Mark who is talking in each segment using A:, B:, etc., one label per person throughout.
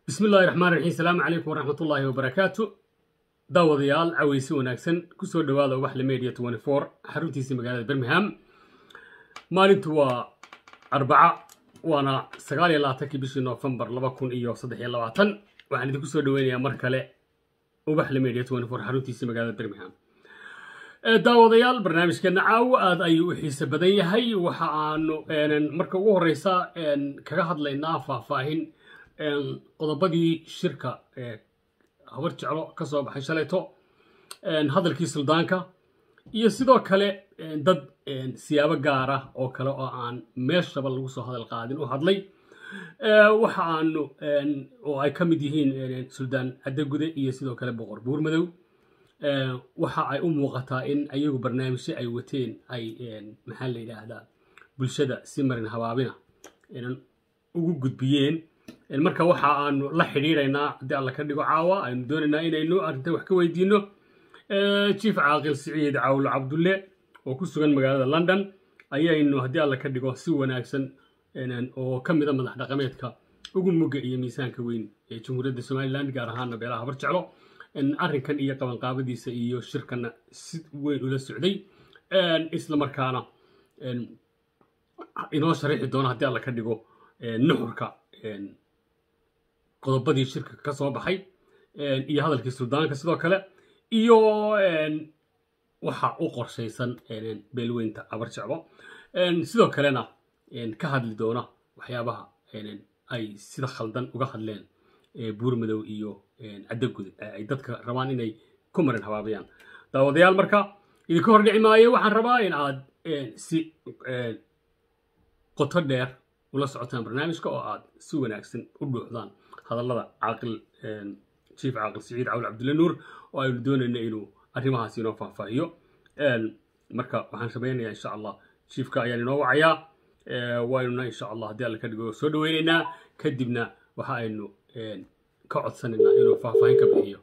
A: bismi illaahi raxmaan raxiim salaamu calaykum waraxmatullaahi wabarakaatu daawadayaal caweysi wanaagsan kusoo dhowaada ubaxle media twenty four xaruntiisii magaalada birmingham maalintu waa arbaca waana sagaal iyo labaatankii bishii noofembar laba kun iyo saddex iyo labaatan waxaan idinku soo dhoweynayaa mar kale ubaxle media twenty four xaruntiisii magaalada birmingham daawadayaal barnaamijkeena caawo aada ayuu u xiise badan yahay waxa aanu marka ugu horeysa kaga hadlaynaa faahfaahin qodobadii shirka habar jeclo ka soo baxay shalayto hadalkii suldaanka iyo sidoo kale dad siyaabo gaara oo kale oo aan meeshaba lagu soo hadal qaadin u hadlay waxa aanu oo ay ka mid yihiin suldaan caddagude iyo sidoo kale boqor buurmadow waxa ay u muuqataa in ayagu barnaamijyo ay wateen ay maxaa la yidhaahdaa bulshada si marin habaabina ugu gudbiyeen marka waxa aanu la xidhiidhaynaa haddii alla ka dhigo caawa aynu doonaynaa inaynu arrinta wax ka weydiino jief caaqil siciid cawlo cabdulle oo ku sugan magaalada london ayaynu haddii alla ka dhigo si wanaagsan oo ka mida madax dhaqameedka ugu mugga iyo miisaanka weyn ee jamhuuriyadda somalilan gaar ahaana beelaha habar jeclo arrinkan iyo qabanqaabadiisa iyo shirkana si weyn ula socday isla markaana inoo sharaxi doona haddii alla ka dhigo nuxurka qodobadii shirka ka soo baxay iyo hadalkii suldaanka sidoo kale iyo waxa u qorshaysan beelweynta abar jeclo sidoo kalena ka hadli doona waxyaabaha ay sida khaldan uga hadleen buurmadow iyo caddagude ay dadka rabaan inay ku marin habaabayaan daawadayaal marka idinka hor dhici maayo waxaan rabaa in aad si qoto dheer ula socotaan barnaamijka oo aad si wanaagsan u dhuuxdaan hadallada caaqil jief caaqil siciid cawl cabdulle nuur oo aynu doonayna inuu arrimahaas inoo faahfaahiyo marka waxaan samaynayaa insha allah jiefka ayaan inoo wacayaa waynuna insha allah haddii alla ka dhigo soo dhaweynaynaa kadibna waxa aynu ka codsanaynaa inuu faahfaahin ka bixiyo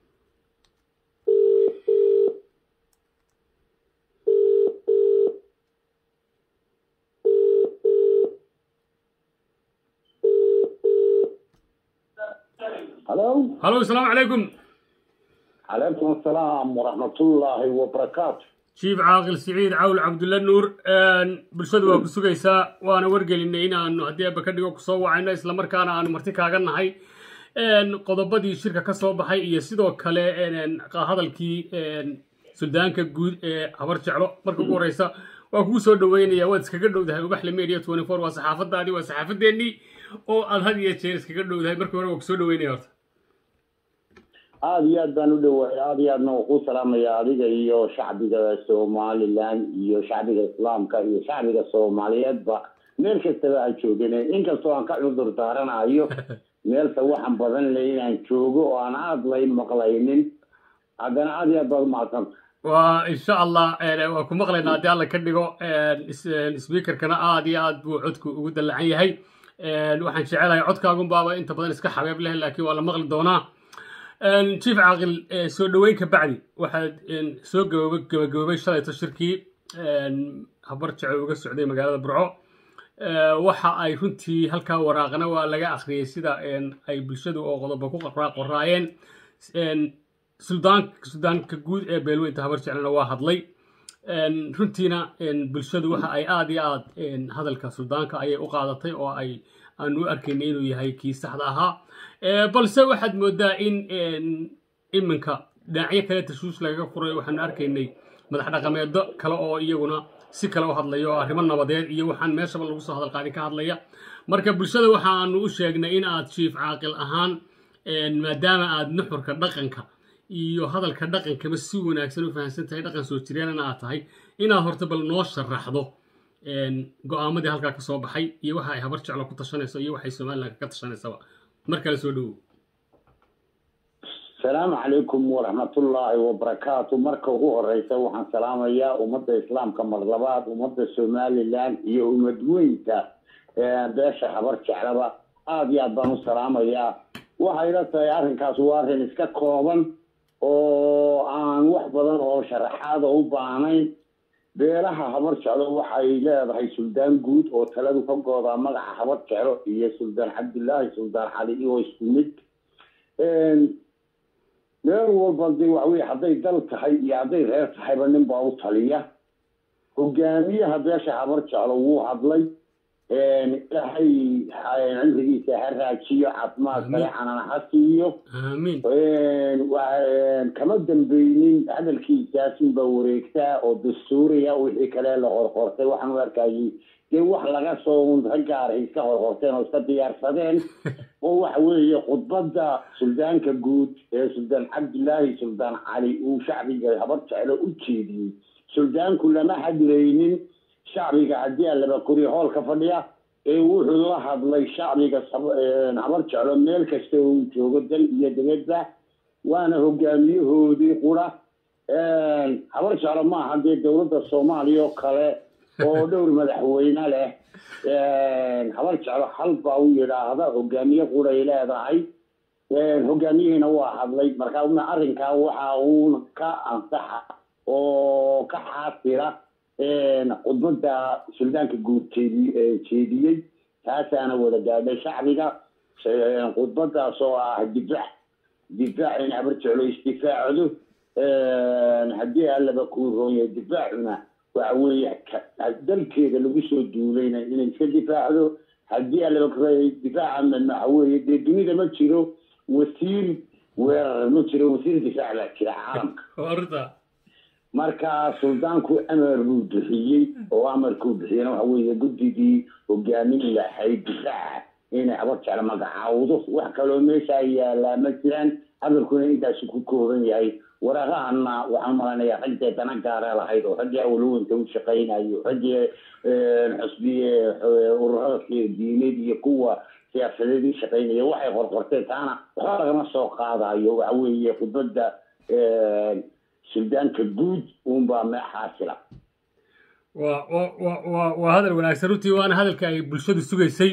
B: halo
A: halo asalaamu calaykum
B: calaykum asalaam waraxmatullaahi wabarakaatu
A: jief caaqil siciid cawl cabdulle nuur bulshadu waa ku sugaysaa waana wargelinay inaanu haddii aba ka dhigo kusoo wacayno islamarkaana aanu marti kaaga nahay qodobadii shirka ka soo baxay iyo sidoo kale hadalkii suldaanka guud ee habar jeclo marka ugu horeysa waa kugu soo dhaweynaya waad iskaga dhowdahay ubaxle media twenty four waa saxaafadaadii waa saxaafadeennii oo aad had iyo jeer iskaga dhowdahay markii hore waa kusoo dhaweynaya horta
B: aada iyo aad baan u dhawaay aada iyo aadna ku salaamaya adiga iyo shacbiga somalilan iyo shacbiga islaamka iyo shacbiga soomaaliyeedba meel kastaba aan joogane inkastoo aan ka cudur daaranayo meelta waxaan badan le inaan joogo oo aan aada lay maqlaynin haddana aada iyo aad baad umahadsanta
A: waa insha allah waa ku maqlaynaa haddii alla ka dhigo speakerkana aada iyo aad buu codku ugu dallacan yahay waxaan jecelahay codkaagun baaba inta badan iska xabeeb leh laakiin waa la maqli doonaa jief caaqil soo dhoweyn ka bacdi waxaad soo gabagaboobay shalayto shirkii habar jecel uga socday magaalada burco waxa ay runtii halkaa waraaqna waa laga akhriyey sida ay bulshadu oo qodobo ku qoraayeen suldaanka guud ee beelweynta habar jeclena waa hadlay runtiina bulshadu waxa ay aada iyo aad hadalka suldaanka ayay u qaadatay oo ay aanu u arkaynay inuu yahay kii saxda ahaa balse waxaad moodaa in iminka dhinacyo kale tashuush lagaga furay waxaanu arkaynay madax dhaqameedo kale oo iyaguna si kale u hadlaya oo arrimo nabadeed iyo waxaan meeshaba lagu soo hadal qaadin ka hadlaya marka bulshada waxaanu u sheegnay in aad jief caaqil ahaan maadaama aad nuxurka dhaqanka iyo hadalka dhaqankaba si wanaagsan u fahamsan tahay dhaqan soo jireenana aad tahay inaad horta bal noo sharaxdo go-aamadii halkaa ka soo baxay iyo waxa ay habar jeclo ku tashanayso iyo waxay somalilan ka tashanaysaba mar kale soo dhowow
B: asalaamu calaykum waraxmatullaahi wabarakaatu marka ugu horeysa waxaan salaamayaa ummadda islaamka mar labaad ummadda somalilan iyo ummad weynta beesha habar jeclaba aada iyo aad baan u salaamayaa waxay la tahay arrinkaas waa arrin iska kooban oo aan wax badan oo sharaxaada u baahnayn beelaha habar jeclo waxay leedahay suldaan guud oo taladu ka goodaa magaca habar jeclo iyo suldaan cabdilaahi suldaan cali oo isku mid meel walba de waxaweye hadday dal tahay iyo hadday reer tahayba nin baa u taliya hogaamiyaha beesha habar jeclo wuu hadlay ilaahay cimrigiisa ha raajiyo caafimaad kale canana ha siiyo
A: aamiin
B: kama dambeynin hadalkiisaasinba wareegtaa oo dastuuriya wixii kale la qorqortay waxaan u arkayay dee wax laga soo raggaara iska qorqorteen oo iska diyaarsadeen oo waxa weeye khudbadda suldaanka guud ee suldaan cabdilaahi suldaan cali uu shacbiga habar jeclo u jeediyey suldaanku lama hadlaynin shacbiga haddii alaba koriya hoolka fadhiya ee wuxuu la hadlay shacbiga habar jeclo meel kasta uu joogo dal iyo dibadba waana hogaamiyahoodii qura habar jeclo maaha dee dowladda soomaaliya oo kale oo dhowr madaxweyne leh habar jeclo hal baa u yidhaahda hogaamiye quray leedahay hogaamiyihiina waa hadlay marka arrinkaa waxa uuna ka ansaxa oo ka xaasira khudbadda suldaanka guud jeediyey taasaana wada gaadhay shacbiga khudbadaas oo ah difaac difaac in habar jeclo isdifaacdo haddii allaba kuu roonyahay difaacuna waxa weeye dalkeeda lagu soo duulayna inay iska difaacdo haddii allaba kuroonyahay difaaca waxa weeye dee dunida ma jiro wasiir weerar ma jiro wasiir difaac baa jira caalamka marka suldaanku amar buu bixiyey oo amarkuu bixiyena waxa weeye guddigii hogaamin lahayd difaaca inay habar jeclo magacaawdo wax kaloo meeshaa yaalaa ma jiraan amarkuna intaasi ku kooban yahay waraaqahana waxaan malanayaa raggee dana gaara lahayd oo raggii awlawanta u shaqaynayo raggii xusbiye ururada diineed iyo kuwa siyaasadeed u shaqaynaya waxay qorqorteen taana waxba lagama soo qaadayo waxa weeye khudbadda suldaanka guud uunbaa meexaasila
A: waa wa wa waa hadal wanaagsan runtii waana hadalka ay bulshadu sugaysay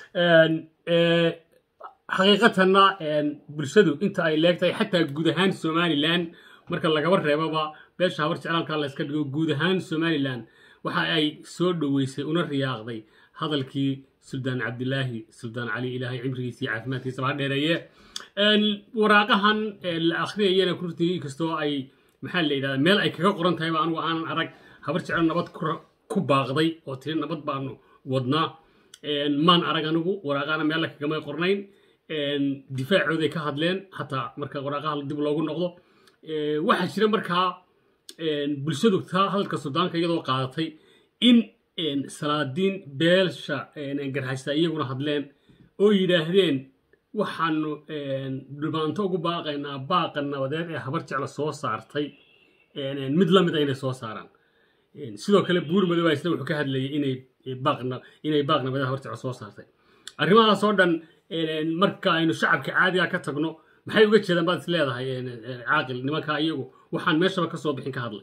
A: xaqiiqatanna bulshadu inta ay leegtahay xataa guud ahaan somalilan marka lagaba reebaba beesha habar jeclaalka la iska dhigo guud ahaan somalilan waxa ay soo dhoweysay una riyaaqday hadalkii suldaan cabdilaahi suldaan cali ilaahay cimrigiisa iyo caafimaadkiisaba ha dheereeye waraaqahan la akhriyayana runtii kastoo ay maxaa la yidhahdaa meel ay kaga qoran tahayba anugu aanan arag habar jeclo nabad ku baaqday oo tiri nabad baanu wadnaa maan arag anigu waraaqahana meel kagamay qornayn difaacooday ka hadleen hataa marka waraaqaha dib loogu noqdo waxaa jira markaa bulshadu taa hadalka suldaanka iyadoo qaadatay in salaadiin beelsha garhaysta iyaguna hadleen oo yidhaahdeen waxaanu dhibaanto ugu baaqaynaa baaqa nabadeed ee habar jeclo soo saartay mid la mid a inay soo saaraan sidoo kale buur madooba isna wuxuu ka hadlayay inay baaqna inay baaq nabadeed habar jeclo soo saartay arrimahaas oo dhan marka aynu shacabka caadiga ka tagno maxay uga jeedaan baad is leedahay caaqil nimankaa iyagu waxaan meeshaba ka soo bixin ka hadlay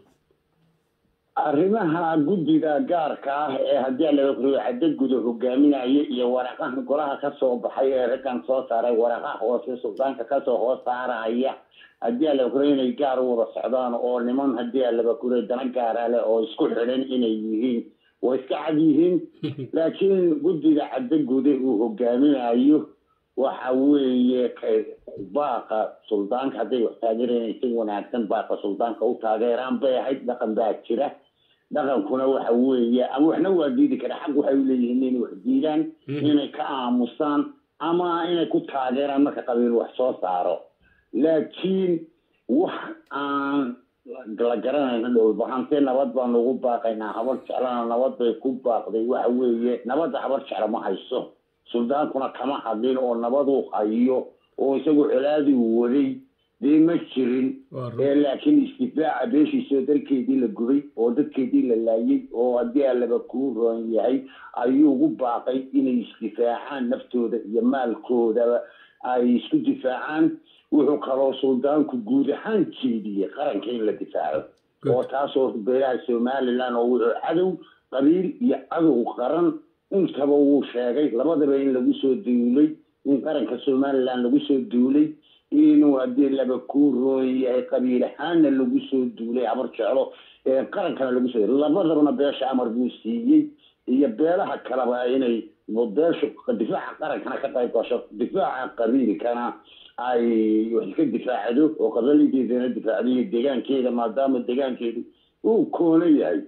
B: arrimaha guddiga gaarka ah ee haddii laga koriyo cadda guda hogaaminayo iyo waraqaha golaha kasoo baxay ee raggan soo saaray waraqaha hoose suldaanka kasoo hoos saaraya haddii laga koriyo inay gaar u wada socdaan oo niman haddii laga koriyo dana gaara leh oo isku xidhan inay yihiin way iska cad yihiin laakiin guddiga cadda guda uu hogaaminayo waxa weeye baaqa suldaanka hadday wax taageereen si wanaagsan baaqa suldaanka u taageeraan bay ahayd dhaqan baa jira dhaqankuna waxa weeye ama waxna waa diidi kara xaq waxay uleeyihiin inay wax diidaan inay ka aamusaan ama inay ku taageeraan marka qabiil wax soo saaro laakiin wax aan la garanayna dhowlbahantee nabad baanu ugu baaqaynaa habar jeclana nabad bay ku baaqday waxa weeye nabadda habar jeclo ma hayso suldaankuna kama hadlin oo nabaduu hayo oo isagu colaadii waday dee ma jirin laakiin isdifaaca beeshiisoo dalkeedii la gubay oo dadkeedii la laayay oo haddii allaba kuu roon yahay ayuu ugu baaqay inay isdifaacaan naftooda iyo maalkoodaba ay isku difaacaan wuxuu kaloo suldaanku guud ahaan jeediyey qaranka in la difaaco oo taasoo beelaha somalilan oo wuxuu cadow qabiil iyo cadow qaran intaba wuu sheegay labadaba in lagu soo duulay in qaranka somaliland lagu soo duulay inuu haddii laba kuu roon yahay qabiil ahaanna lagu soo duulay habar jeclo qarankana lagu soo labadabana beesha amar buu siiyey iyo beelaha kaleba inay beeshu difaaca qarankana ka qayb gasho difaaca qabiilkana ay wax iska difaacdo oo qabalinkeedana difaacdo iyo deegaankeeda maadaama deegaankeedu uu koono yahay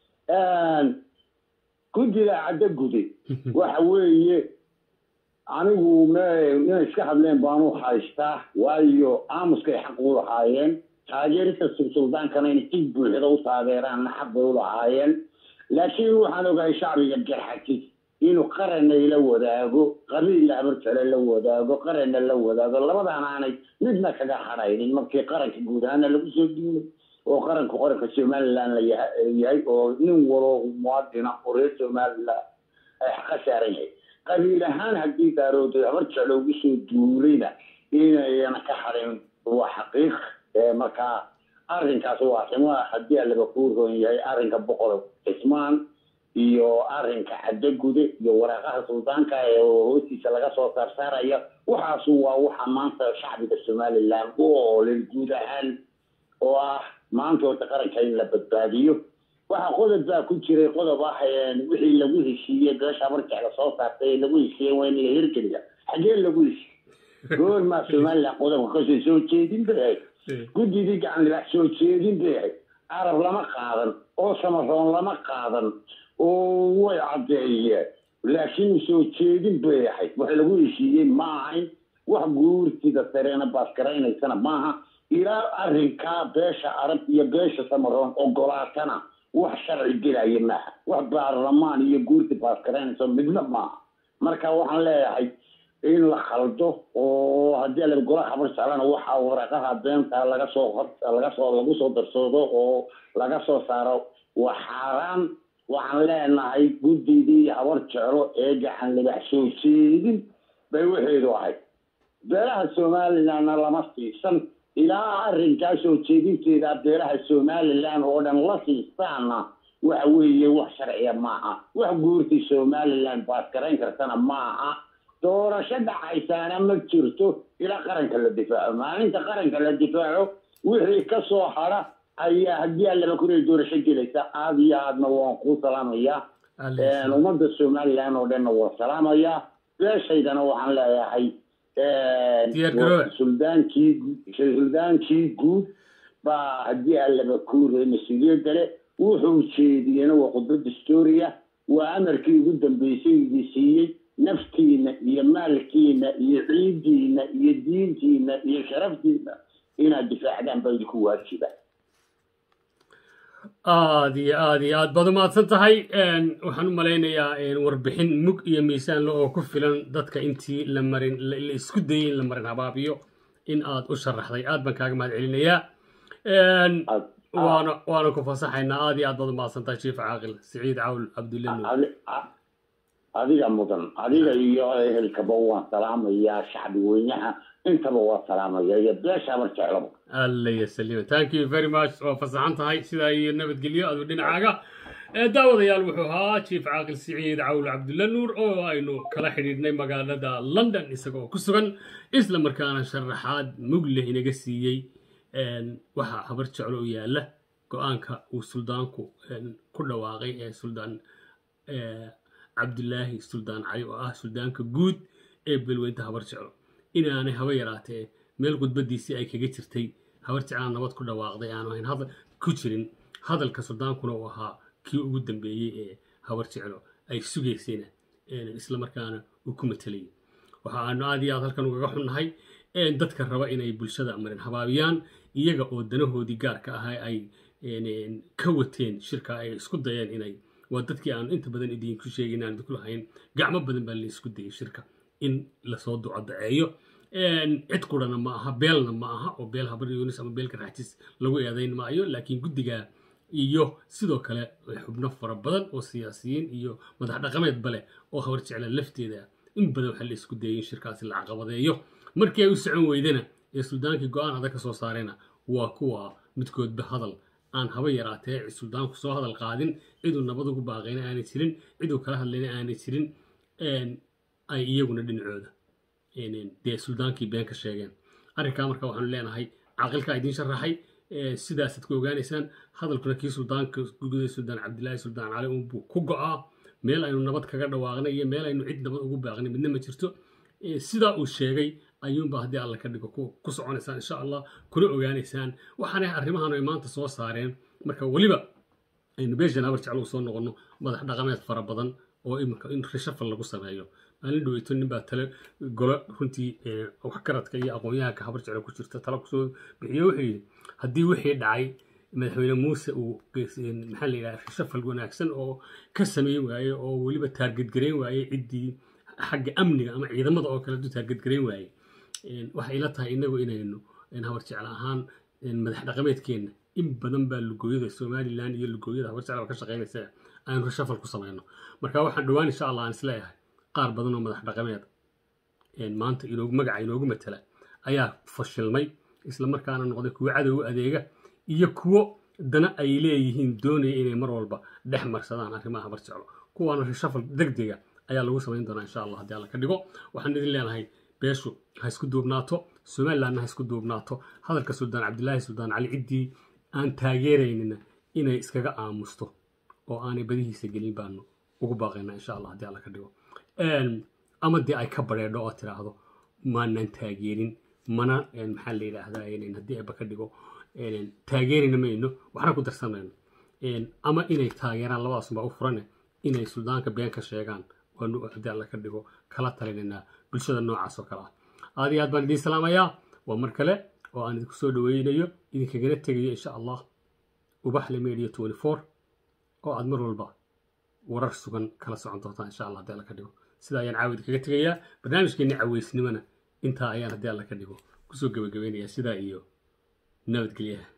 B: guddida caddo gude waxa weeye anigu m inay iska hadleen baanu haystaa waayo aamuskay xaq u lahaayeen taageerista sultaankana inay cid buuxda u taageeraanna xaq bay u lahaayeen laakiin waxaan ogahay shacbiga garxajis inuu qaranna la wadaago qabiilla habarjale la wadaago qaranna la wadaago labadaana aanay midna kaga hadhaynin markii qaranka guud ahaana lagu soo duulay oo qaranku qaranka somaliland la yahay oo nin walo muwaadina oo reer somaliland ay xaqa saaran yahay qabiil ahaan haddii daarooday habarjale ugu soo duulayna inayna ka hadhin waa xaqiiq markaa arrinkaas waa ximo haddii alaba kuu roon yahay arrinka boqor cismaan iyo arrinka caddagude iyo waraaqaha suldaanka ee hoostiisa laga soo saarsaaraya waxaasu waa waxa maanta shacbiga somaliland u oolay guud ahaan oo ah maanta horta qaranka in la badbaadiyo waxa qodob baa ku jiray qodob ah wixii lagu heshiiyey beesha habarjecla soo saartay ee lagu heshiiyey waa in la hirgeliya xagee lagu heshiiyey goormaa somaliland qodobka kasoo soo jeedin bay ahayd guddidii gacan libax soo jeedin bay ahayd carab lama qaadan oo samaroon lama qaadan oo way caddeeyeen laakiin soo jeedin bay ahayd wax lagu heshiiyey ma ahayn wax guurtida sareena baaskaraysana maaha ilaa arrinkaa beesha arab iyo beesha samaroon ogolaatana wax sharci gelaya maaha wax baarlamaan iyo guurti baaskaraynayso midna maaha marka waxaan leeyahay in la khaldo oo haddii ala golaha habar jeclana waxaa waraqaha beenta laga soo laga soo lagu soo darsoodo oo laga soo saaro waa xaaraan waxaan leenahay guddidii habar jeclo ee gacan libax soo jeedin bay waxeedu ahayd beelaha somalilandna lama siisan ilaa arrinkaa soo jeedinteeda beelaha somaliland oo dhan la siistaana waxa weeye wax sharciya maaha wax guurti somaliland baaskarayn kartana maaha doorasho dhacaysaana ma jirto ilaa qaranka la difaaco maalinta qaranka la difaaco wixii ka soo hadha ayaa haddii allaba kunay doorasho gelaysa aada iyo aadna waan kuu salaamayaa ummadda somaliland oo dhanna waan salaamayaa beeshaydana waxaan leeyahay suldaankii suldaankii guud baa haddii allaba kuuray mas-uuliyadda leh wuxuu jeediyena waa khudbad historia waa amarkii ugu dambeysay idii siiyey naftiina iyo maalkiina iyo ciidiina iyo diintiina iyo sharaftiina inaad difaacdaan baa idinku waajiba
A: aada iyo aada iyo aad baad umahadsan tahay waxaan u malaynayaa warbixin mug iyo miisaanle oo ku filan dadka intii la marin la isku dayay in la marin habaabiyo in aad u sharaxday aad baan kaaga mahad celinayaa waana waana ku fasaxaynaa aada iyo aad baad umahadsan tahay jiif caaqil siciid cawl cabdulle nuur
B: adiga mudan adiga iyo ehelkaba waan salaamayaa shacbi weynaha intaba waa salaamaya iyo beesha habar jeclaba
A: alla yasalima thank you very much waa fasaxan tahay sidaa iyo nabadgelyo adu dhinacaaga daawadayaal wuxuu ahaa jiif caaqil siciid cawl cabdulle nuur oo aynu kala xidhiidhnay magaalada london isaga oo ku sugan isla markaana sharaxaad mugleh inaga siiyey waxa habar jeclo u yaala go-aanka uu suldaanku ku dhawaaqay ee suldaan cabdulaahi suldaan cali oo ah suldaanka guud ee belweynta habar jeclo inaanay haba yaraatee meel khudbadiisii ay kaga jirtay habar jeclaan nabad ku dhawaaqday aanu ahayn hadal ku jirin hadalka suldaankuna uu ahaa kii ugu dambeeyey ee habar jeclo ay sugaysayna isla markaana uu ku matalayay waxa aanu aad iyo aad halkan ugaga xunnahay dadka raba inay bulshada marin habaabiyaan iyaga oo danahoodii gaarka ahaa ay ka wateen shirka ay isku dayeen inay waa dadkii aanu inta badan idinku sheegin aan idinku lahayn gacmo badan baa laisku dayay shirka in lasoo ducodaceeyo cid qurana ma aha beelna ma aha oo beel habar yunis ama beelka raxjis lagu eedayn maayo laakiin guddiga iyo sidoo kale xubno fara badan oo siyaasiyiin iyo madax dhaqameedba leh oo habar jecla lafteeda in badan waxaa la isku dayay in shirkaasi la caqabadeeyo markii ay u socon weydana ee suldaankii go-aan adag ka soo saarayna waa kuwa midkoodba hadal aan haba yaraatee suldaanku soo hadal qaadin ciduu nabad ugu baaqayna aanay jirin ciduu kala hadlayna aanay jirin ay iyaguna dhinacooda dee suldaankii been ka sheegeen arrinkaa marka waxaanu leenahay caaqilkaa idiin sharaxay sidaasaad ku ogaanaysaan hadalkuna kii suldaanka guguday suldaan cabdilaahi suldaan cali unbuu ku go'aa meel aynu nabad kaga dhawaaqnay iyo meel aynu cid nabad ugu baaqnay midna ma jirto sidaa uu sheegay ayuunba haddii alla ka dhigo ku soconaysaan insha allah kuna ogaanaysaan waxaana arrimahan ay maanta soo saareen marka weliba aynu beeshan habar jeclo soo noqono madax dhaqameed fara badan oo iminka in rishafal lagu sameeyo maalin dhaweyto nin baa tale golo runtii waxgaradka iyo aqoon-yahanka habar jeclo ku jirta tala kusoo bixiyo wuxuu yidhi haddii wixii dhacay madaxweyne muuse uu maxaa la yidhaha rishafal wanaagsan oo ka sameyn waaye oo weliba taargedgarayn waaye ciddii xagga amniga ama ciidamada oo kale du taargedgarayn waaye waxay ila tahay inagu inaynu habar jeclo ahaan madax dhaqameedkeenna in badan baa lugooyada somalilan iyo lugooyada habar jeclo ka shaqaynaysa aynu rishafal ku samayno marka waxaan dhowaan insha allah aan isleeyahay qaar badan oo madax dhaqameed maanta inoogu magaca inoogu matala ayaa fashilmay islamarkaana noqday kuwo cadow adeega iyo kuwo dana ay leeyihiin doonaya inay mar walba dhex marsadaan arrimaha habar jeclo kuwaana rishafal degdega ayaa lagu samayn doonaa insha allah haddii alla ka dhigo waxaan idin leenahay beeshu ha isku duubnaato somalilandna ha isku duubnaato hadalka suldaan cabdilaahi suldaan cali ciddii aan taageeraynina inay iskaga aamusto oo aanay badihiisa gelin baanu ugu baaqaynaa insha allah haddii alla ka dhigo ama dee ay ka bareedho oo tiraahdo maanan taageerin mana maxaa la yidhaahdaa haddii ayba ka dhigo taageerina mayno waxna ku darsamayno ama inay taageeraan labadaasubaa u furane inay suldaanka been ka sheegaan waanu haddii alla ka dhigo kala talinaynaa bulshada noocaas oo kale ah aad iyo aad baan idiin salaamayaa waa mar kale oo aan idinku soo dhaweynayo idinkagana tegayo insha allah ubaxle media twenty four oo aad mar walba warar sugan kala socon doontaan insha allah haddii alla ka dhigo sidaa ayaan caawid kaga tegayaa barnaamijkeenni caweysnimona intaa ayaan haddii alla ka dhigo kusoo gebagabaynayaa sidaa iyo nabadgelyaha